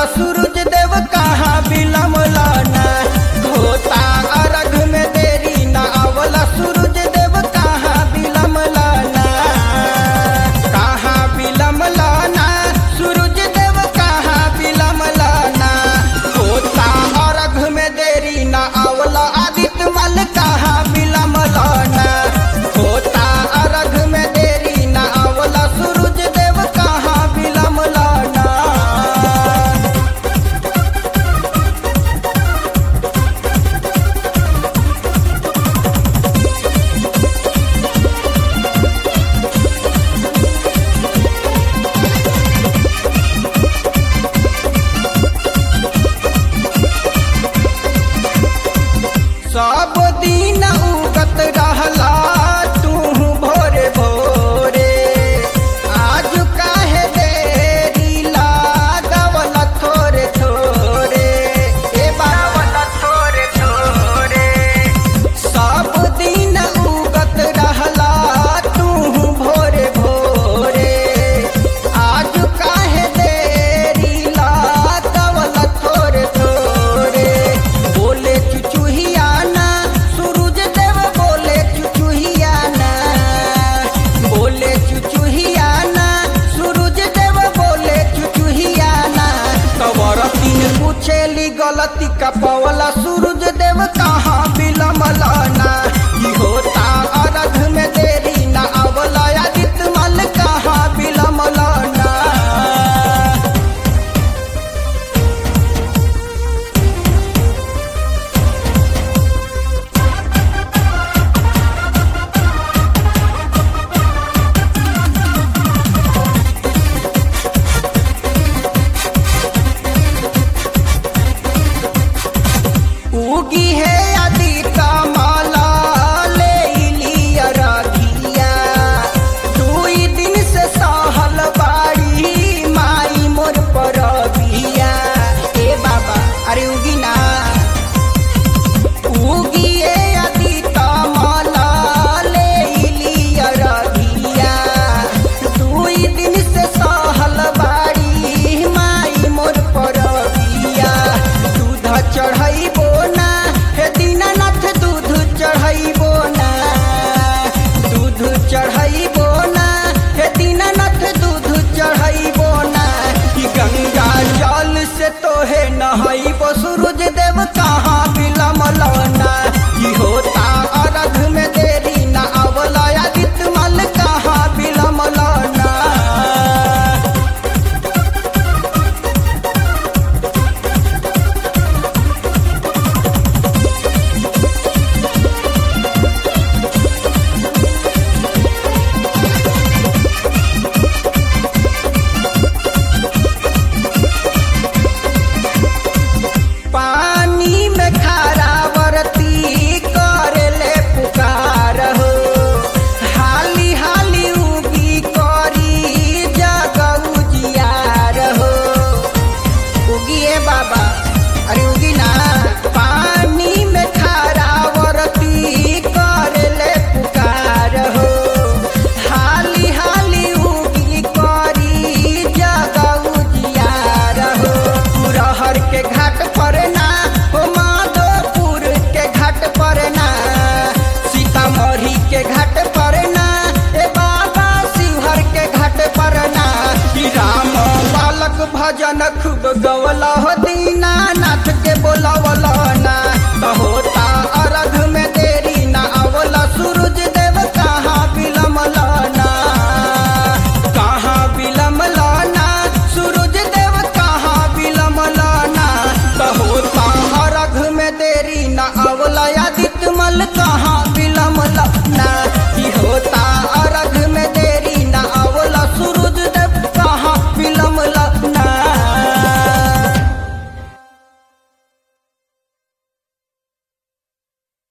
सूरज देव कहाँ बिलमला ना होता अर्घ में देरी ना आवला सूरज देव कहाँ बिलमला ना कहाँ बिलमला ना सूरज देव कहाँ बिलमला ना होता अर्घ में देरी ना आवला आदित्य मल कहाँ बिलमला ना होता अर्घ में देरी ना आवला सूरज देव कहाँ बिलमला ना सब दिन उगत रहला तू भोरे भोरे आज काहे देरी लागवल थोरे थोरे ए बावल थोरे थोरे सब दिन उगत रहला तू भोरे भोरे आज काहे देरी लागवल थोरे थोरे बोले चुचुहिया ना सूरज देव बोले चुचुहिया ना बोले चुचुहिया ना सूरज देव बोले चुचुहिया ना कवर तीन पूछेली गलती का पवला